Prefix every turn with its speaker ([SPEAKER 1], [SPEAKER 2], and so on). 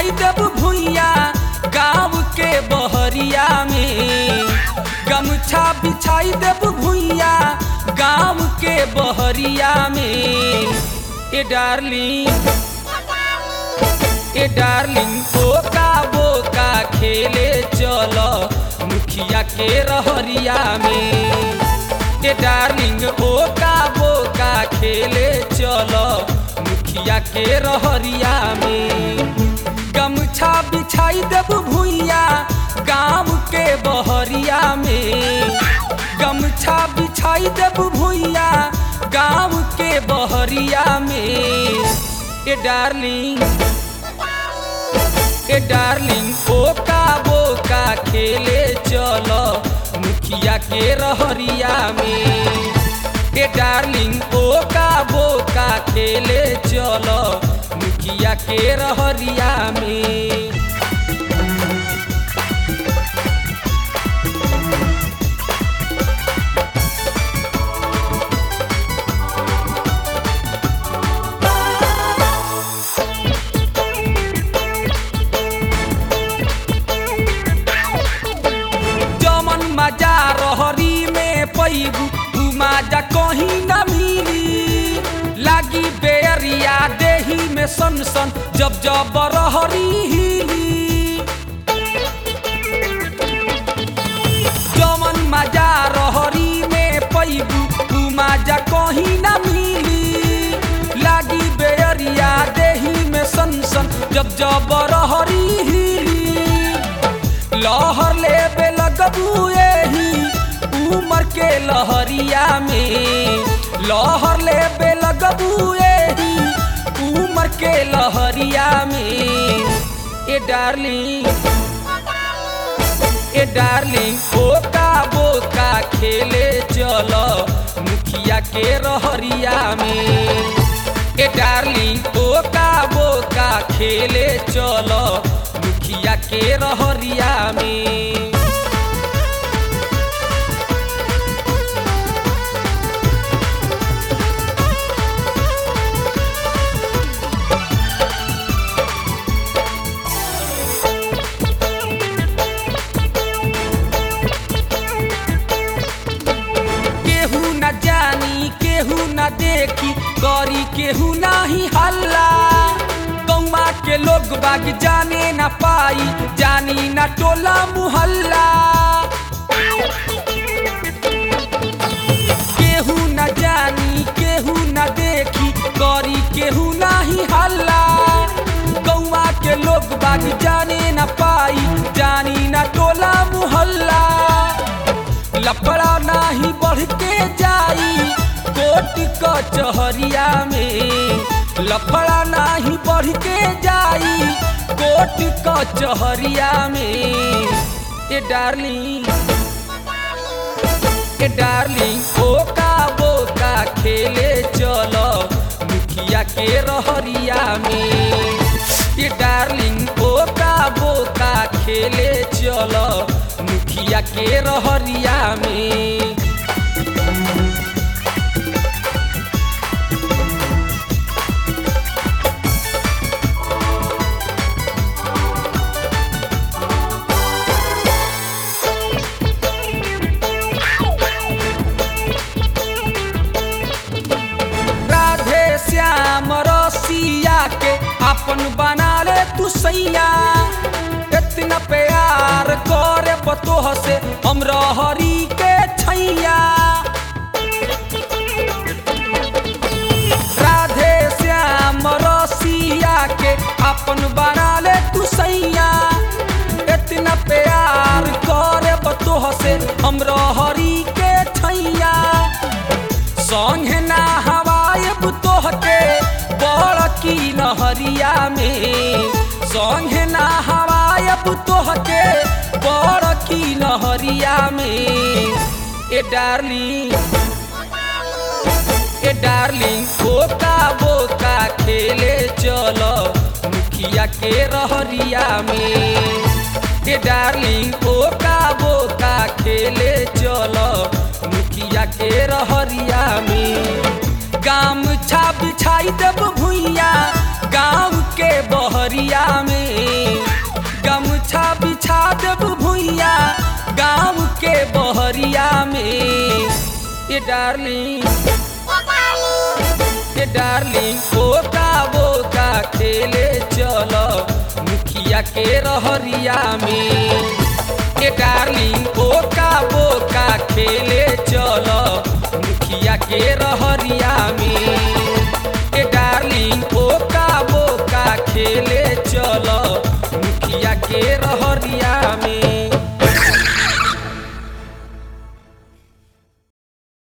[SPEAKER 1] बिछाई देब भुइया गाँव के बहरिया में गमछा बिछाई देब भुइया गाँव के बहरिया में ए डार्लिंग ए डार्लिंग बोका बोका खेले चल मुखिया के रहरिया में ए डार्लिंग बोका बोका खेले चल मुखिया के रहरिया में गमछा बिछाई देब भुइया गाँव के बहरिया में गमछा बिछाई देब भुइया गाँव के बहरिया में ए डार्लिंग ए डार्लिंग बोका बोका खेले चल मुखिया के रहरिया में ए डार्लिंग बोका बोका खेले चल मुखिया के रहरिया में जमन मजा रहरी में पैबू उ मजा कहीं न मिली लागी बेरिया देही में सन सन जब जब रहरी हिली जमन मजा रहरी में पैबू उ मजा कहीं न मिली लागी बेरिया देही में सन सन जब जब रहरी हिली लहर लेबे लगबू एही उमर के लहरिया में लहर लेबे लगबू एही उमर के लहरिया में ए डार्लिंग ए डार्लिंग बोका बोका खेले चल मुखिया के रहरिया में ए डार्लिंग बोका बोका खेले चल मुखिया के रहरिया में केहू न जानी केहू न देखी करी केहू नाही हल्ला गौवा के लोग बाग जाने न पाई जानी न टोला मुहल्ला केहू न जानी केहू न देखी करी केहू नाही हल्ला गौवा के लोग बाग जाने न पाई जानी न टोला मुहल्ला लफड़ा नाही बढ़ के जाई कोट कचहरिया में लफड़ा नाही बढ़ के जाई कोट कचहरिया में ए डार्लिंग ए डार्लिंग बोका बोका खेले चल मुखिया के रहरिया में ए डार्लिंग बोका बोका खेले चल मुखिया के रहरिया में राधे श्याम रसिया के अपन बना ले तू सैया इतना प्यार करे बतोह से हम रहरी के छैया राधे श्याम रसिया के अपन बना ले तू सैया इतना प्यार करे बतोह से हम रहरी के छैया संगे ना हवायब तोहके बड़ की नहरिया में संगे ना हवायब तोहके बड़ की नहरिया में ए डार्लिंग ए डार्लिंग बोका बोका खेले चल मुखिया के रहरिया में ए डार्लिंग बोका बोका खेले चल मुखिया के रहरिया में गाम छा बिछाई देब भुइया गाँव के बहरिया में के बहरिया में ए डार्लिंग ए डार्लिंग बोका बोका खेले चल मुखिया के रहरिया में ए डार्लिंग बोका बोका खेले चल मुखिया के रहरिया में ए डार्लिंग बोका बोका खेले चल मुखिया के रहरिया में